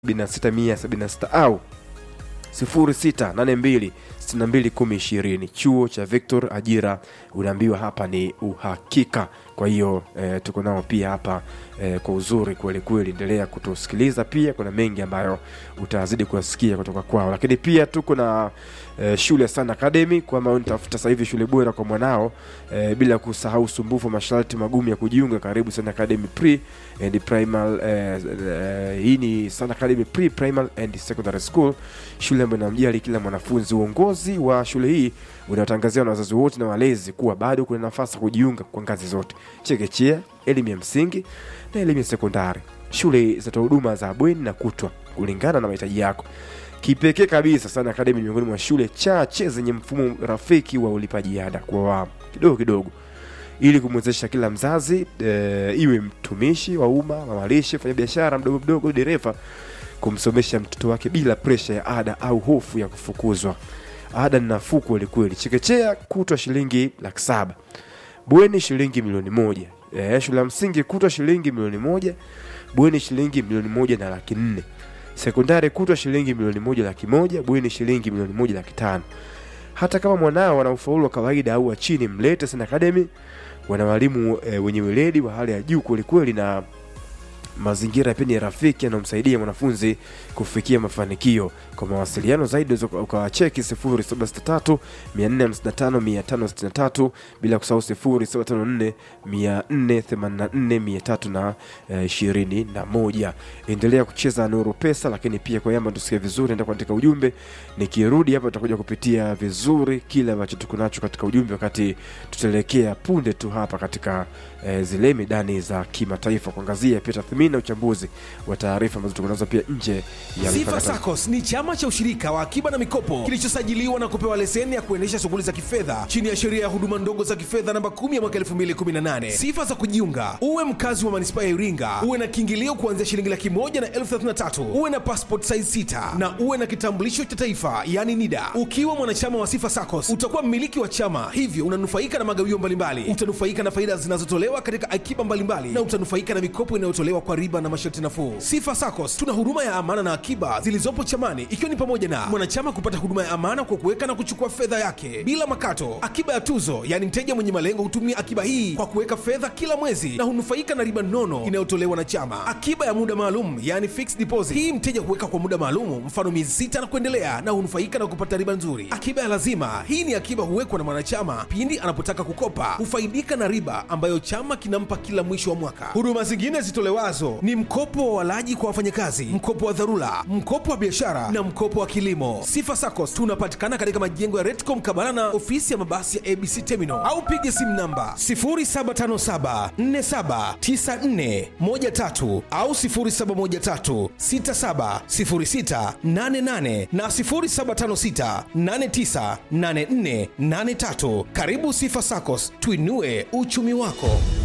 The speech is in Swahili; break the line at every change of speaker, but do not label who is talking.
76 au 0682 621020 chuo cha Victor ajira unaambiwa hapa ni uhakika kwa hiyo eh, tuko nao pia hapa eh, kwa uzuri kweli kweli endelea kutusikiliza pia kuna mengi ambayo utazidi kuyasikia kutoka kwao lakini pia tuko na eh, shule Sun Academy kwamba unatafuta sasa hivi shule bora kwa mwanao eh, bila kusahau usumbufu masharti magumu ya kujiunga karibu Sun Academy Pre and Primal eh, eh, hii ni Sun Academy Pre Primal and Secondary School shule ambayo inamjali kila mwanafunzi uongozi wa shule hii unatangazia na wazazi wote na walezi kuwa bado kuna nafasi ya kujiunga kwa ngazi zote chekechea elimu ya msingi na elimu ya sekondari shule zitatoa huduma za bweni na kutwa kulingana na mahitaji yako kipekee kabisa sana akademi ni miongoni mwa shule chache zenye mfumo rafiki wa ulipaji ada kwa awamu kidogo kidogo ili kumwezesha kila mzazi e, iwe mtumishi wa umma mamalishe fanya biashara mdogo mdogo dereva kumsomesha mtoto wake bila presha ya ada au hofu ya kufukuzwa ada ni nafuu kwelikweli chekechea kutwa shilingi laki saba bweni shilingi milioni moja e, shule ya msingi kutwa shilingi milioni moja bweni shilingi milioni moja na laki nne sekondari kutwa shilingi milioni moja laki moja bweni shilingi milioni moja laki tano hata kama mwanao ana ufaulu wa kawaida au wa chini mlete Sun Academy wana walimu e, wenye weledi wa hali ya juu kwelikweli na mazingira pia ni rafiki yanayomsaidia mwanafunzi kufikia mafanikio kwa mawasiliano zaidi unaweza ukawacheki 0763 455 bila kusahau 0754 484 321 endelea kucheza nuru pesa lakini pia kwa yamba tusikie vizuri enda kuandika ujumbe nikirudi hapa tutakuja kupitia vizuri kile ambacho tuko nacho katika ujumbe wakati tutaelekea punde tu hapa katika eh, zile midani za kimataifa kuangazia pia tathmini na uchambuzi wa taarifa ambazo tuko nazo pia nje ya
Sifa
mipaka Tanzania.
SACCOS ni chama cha ushirika wa akiba na mikopo kilichosajiliwa na kupewa leseni ya kuendesha shughuli za kifedha chini ya sheria ya huduma ndogo za kifedha namba 10 ya mwaka 2018. Sifa za kujiunga: uwe mkazi wa manispaa ya Iringa, uwe na kiingilio kuanzia shilingi laki moja na elfu thelathini na tatu, uwe na passport size 6 na uwe na kitambulisho cha taifa yani NIDA. Ukiwa mwanachama wa Sifa SACCOS utakuwa mmiliki wa chama, hivyo unanufaika na magawio mbalimbali, utanufaika na faida zinazotolewa katika akiba mbalimbali na utanufaika na mikopo inayotolewa kwa riba na masharti nafuu. Sifa SACCOS tuna huduma ya amana na akiba zilizopo chamani, ikiwa ni pamoja na mwanachama kupata huduma ya amana kwa kuweka na kuchukua fedha yake bila makato, akiba ya tuzo, yaani mteja mwenye malengo hutumia akiba hii kwa kuweka fedha kila mwezi na hunufaika na riba nono inayotolewa na chama, akiba ya muda maalum, yaani fixed deposit. Hii mteja huweka kwa muda maalum, mfano miezi sita na kuendelea, na hunufaika na kupata riba nzuri. Akiba ya lazima, hii ni akiba huwekwa na mwanachama pindi anapotaka kukopa, hufaidika na riba ambayo chama kinampa kila mwisho wa mwaka. Huduma zingine zitolewazo ni mkopo wa walaji kwa wafanyakazi, mkopo wa dharura, mkopo wa biashara na mkopo wa kilimo. Sifa SACCOS tunapatikana katika majengo ya Retcom Kabala na ofisi ya mabasi ya ABC Terminal au piga simu namba 0757479413 au 0713670688 na 0756898483. Karibu Sifa SACCOS, tuinue uchumi wako.